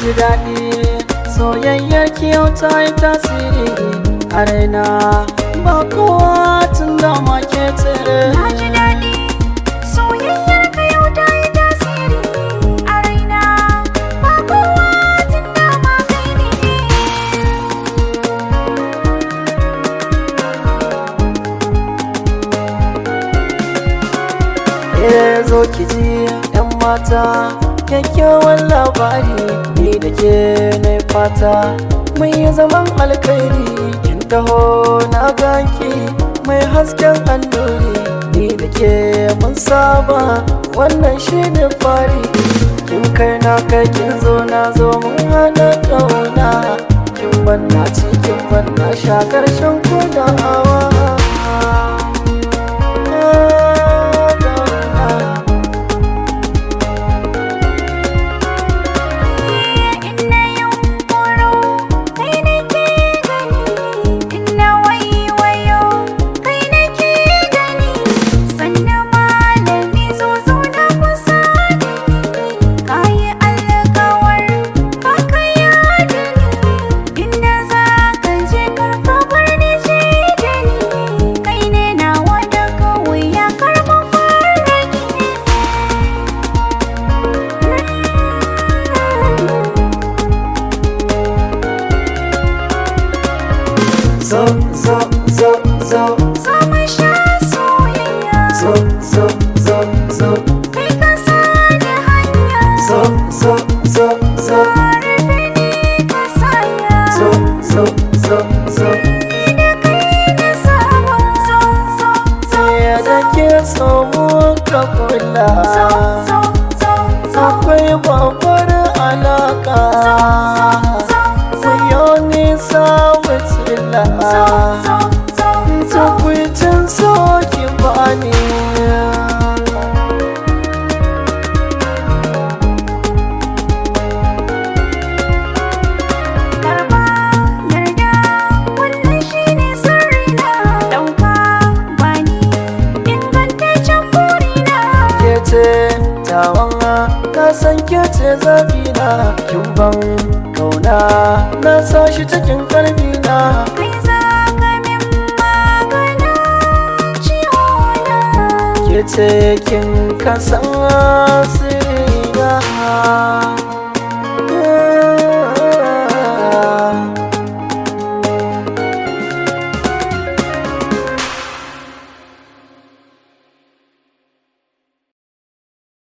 ji daɗi soyayyar kiyau ta yi tasiri a raina ba kowa tun da ma ke tsere Na ji daɗi soyayyar ka yau ta yi tasiri a raina ba kowa tun da ma kai ne Eh zo ki ji yan mata kyakkyawan labari ni da ke na fata mun yi zaman alkhairi kin taho na ganki mai hasken annuri ni da ke mun saba wannan shi ne fari kin kai na kai kin zo na zo mun hana ƙauna kin banna cikin banna sha karshen kudawa Inna yunkuro kai nake gani Inna waiwayo kai nake gani Sannan malami zo zauna kusa da ni Kayi alkawar ka kaya da ni Inda za ka je karka bar ni je da ni Kai ne nawa da kawai ya karɓa fara zo zo zo zo Sama sha soyayya zo zo zo zo Kai ka sani hanya zo zo zo zo Rufe ni ka saya zo zo zo zo Da kai na saba So so so ya da ke so mu ka kula So so so so akwai babbar alaka ku yi nisa wacila So so so so tukwicin so ki bani Karba yarda wannan shine sirrina Dauka bani ingantaccen burina ke ce tawana na san ke ce zabina kin ban kauna na sa shi cikin kalbina Kai za ka min maganin ciwona ke ce kin kasan sirina